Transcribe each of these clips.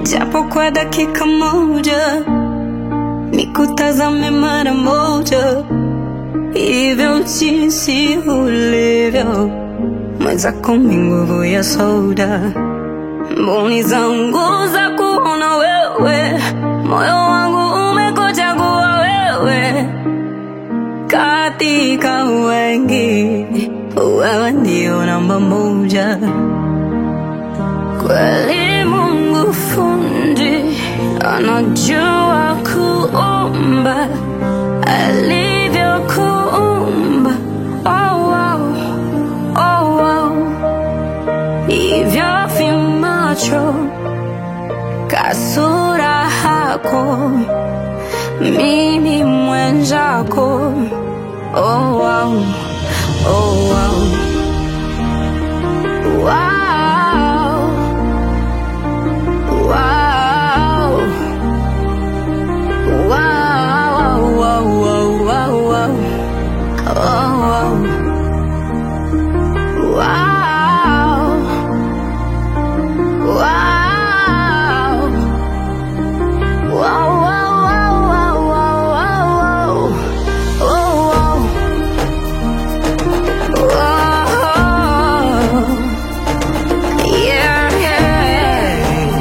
japo kwa dakika moja, nikutazame mara moja, hivyo jinsi ulivyo, mwenzako mi nguvu ya soda, mboni zangu za kuona wewe, moyo wangu umekuchagua wewe, katika wengi, wewe ndio namba moja. Kweli Mungu fundi anajua kuumba alivyokuumba. Oh, wow. Oh, wow. Hivyo vimacho kasura hako mimi mwenzako. Oh, wow. Oh, wow. Wow. Wow. Wow, wow, wow, wow, wow. Oh, wow. Wow. Wow. Wow, wow, wow, wow, wow, wow. Oh, wow. Wow. Yeah, yeah.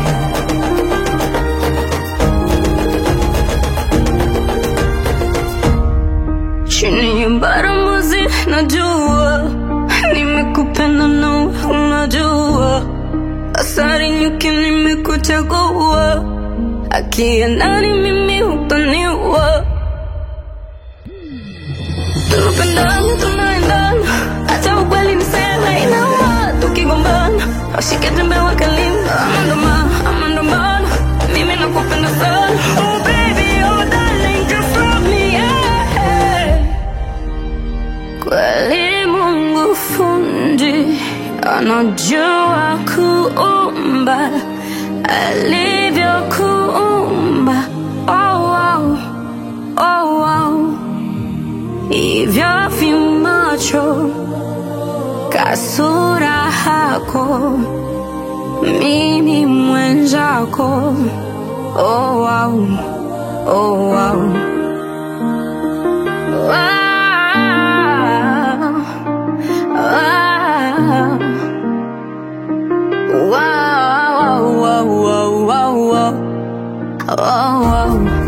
chini ya baramuzi najua nimekupenda na unajua asari nyuki nimekuchagua akia nani mimi hupaniwa tunapendana tunaendana hata ukweli niseme inauma tukigombana washike tembe wakalimba amandoma amandamana mimi nakupenda sana oh baby oh darling just from me yeah Kweli Mungu fundi anajua kuumba alivyokuumba. Oh, wow. Oh, wow. Hivyo vimacho kasura hako mimi mwenzako. Oh, wow. Oh, wow. Wow. Wow. Wow, wow, wow, wow, wow. Oh, wow.